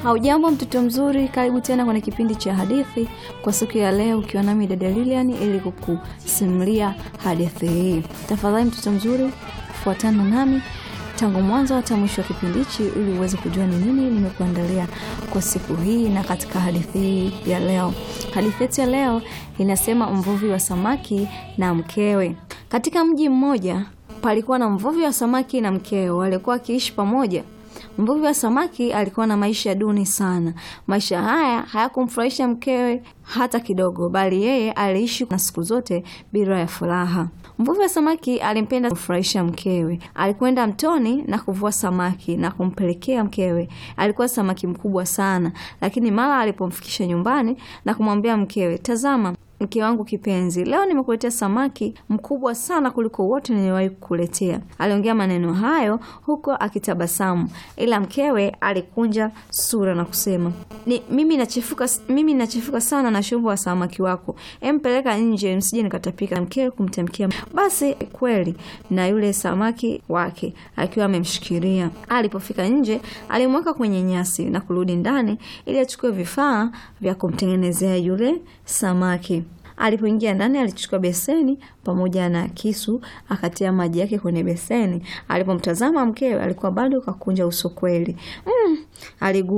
Haujambo mtoto mzuri, karibu tena kwenye kipindi cha hadithi kwa siku ya leo, ukiwa nami dada Lilian ili kukusimulia hadithi hii. Tafadhali mtoto mzuri, fuatana nami tangu mwanzo hata mwisho wa kipindi hichi ili uweze kujua ni nini nimekuandalia kwa siku hii. Na katika hadithi hii ya leo, hadithi yetu ya leo inasema mvuvi wa samaki na mkewe. Katika mji mmoja palikuwa na mvuvi wa samaki na mkewe, walikuwa wakiishi pamoja. Mvuvi wa samaki alikuwa na maisha duni sana. Maisha haya hayakumfurahisha mkewe hata kidogo, bali yeye aliishi na siku zote bila ya furaha. Mvuvi wa samaki alimpenda kufurahisha mkewe. Alikwenda mtoni na kuvua samaki na kumpelekea mkewe. Alikuwa samaki mkubwa sana, lakini mara alipomfikisha nyumbani na kumwambia mkewe, tazama mke wangu kipenzi, leo nimekuletea samaki mkubwa sana kuliko wote niliwahi kukuletea. Aliongea maneno hayo huko akitabasamu, ila mkewe alikunja sura na kusema ni, mimi nachefuka, mimi nachefuka sana na shumbo wa samaki wako, empeleka nje msije nikatapika. Mkewe kumtamkia basi kweli, na yule samaki wake akiwa amemshikilia. Alipofika nje, alimweka kwenye nyasi na kurudi ndani ili achukue vifaa vya kumtengenezea yule samaki. Alipoingia ndani alichukua beseni pamoja na kisu akatia maji yake kwenye beseni. Alipomtazama mkewe alikuwa bado kakunja uso kweli. Mm, aligu